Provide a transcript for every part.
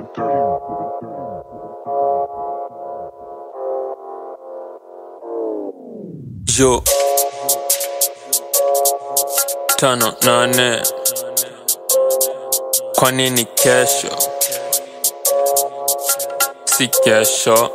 Yo tano nane, kwa nini kesho si kesho?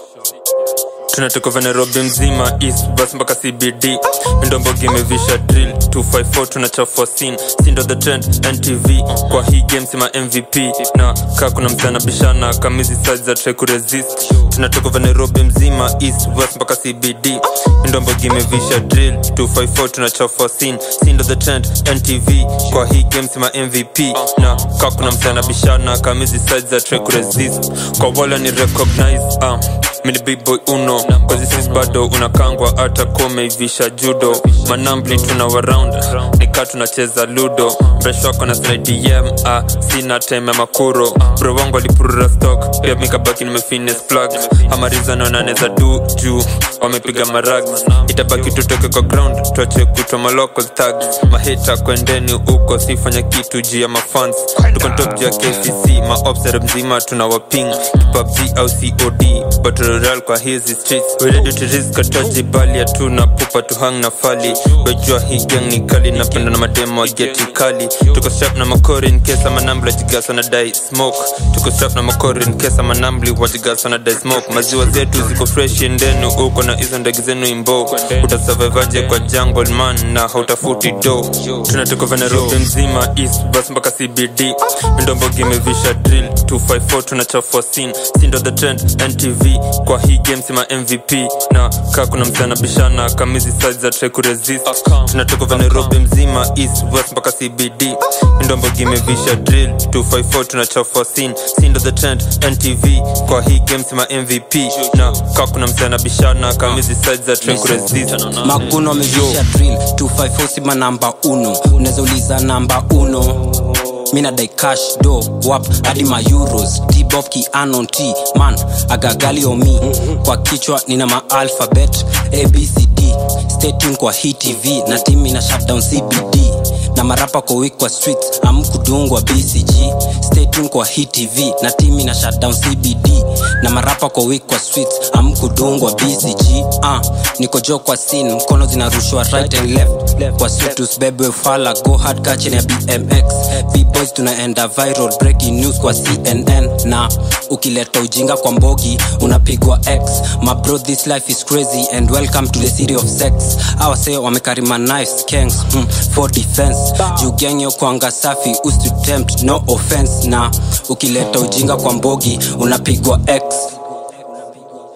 tunatoka va nairobi mzima east bus mpaka cbd ndombogi imevisha drill 254 tunachafua scene sindo the trend ntv kwa hii game sima mvp na kaa kuna msana bishana kamizi size za try kuresist tunatoka va nairobi mzima east west mpaka cbd ndombogi imevisha drill 254 tunachafua scene sindo the trend ntv kwa hii game sima mvp na kaa kuna msana bishana kamizi size za try kuresist kwa wala ni recognize uh, mini big boy uno kozi sis bado unakangwa hata komeivisha judo manambli tuna waround nika tunacheza ludo mresh wako na slidem ah, sina time ya makuro bro wangu alipurura stock pia mikabaki nimefines plug amarizano naneza du juu wamepiga marag itabaki tutoke kwa ground tuache kutwa malocal tags mahita kwendeni huko sifanya kitu juu ya mafans tuko top juu ya kcc maobsere mzima tuna waping pubg au cod battle royale kwa hizi streets we ready to risk ataji bali hatuna pupa tu hang na fali wejua hii gang ni kali napenda na mademo wa geti kali tuko strap na makori in case ama nambli wajigasa na dai smoke tuko strap na makori in case ama nambli wajigasa na dai smoke maziwa zetu ziko fresh endenu uko na hizo ndege zenu imbo utasurvivaje kwa jungle man na hautafuti do tunatoka va nairobi mzima east bus mpaka cbd ndombogi imevisha drill 254 tunachafua scene sindo the trend ntv kwa hii game sima mvp na kaa kuna msana bishana kamizi size za try kuresist tunatoka va nairobi mzima east west mpaka cbd ndombogi imevisha drill 254 tunachafua scene sindo the trend ntv kwa hii game sima mvp na kaa kuna msana bishana kamizi size za try kuresist maguno amevisha drill 254 sima namba uno unaweza uliza namba uno mina dai cash do wap hadi ma euros dbob kianon t man agagali omi kwa kichwa nina ma alphabet abcd stay tuned kwa hii tv na timi na shutdown cbd na marapa kwa week kwa streets amkudungwa bcg stay tuned kwa hii tv na timi na shutdown cbd na marapa kwa week kwa streets amkudungwa bcg uh, niko jo kwa scene mkono zinarushwa right and left kwa street usibebwe fala go hard kachini ya bmx bboys tunaenda viral breaking news kwa cnn na ukileta ujinga kwa mbogi unapigwa x my bro this life is crazy and welcome to the city of sex awase wamekarima knives kangs hmm, for defense juu genge kwanga safi usitempt no offense na ukileta ujinga kwa mbogi unapigwa x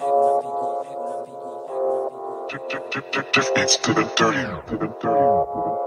Just beats to the dirty. To the dirty.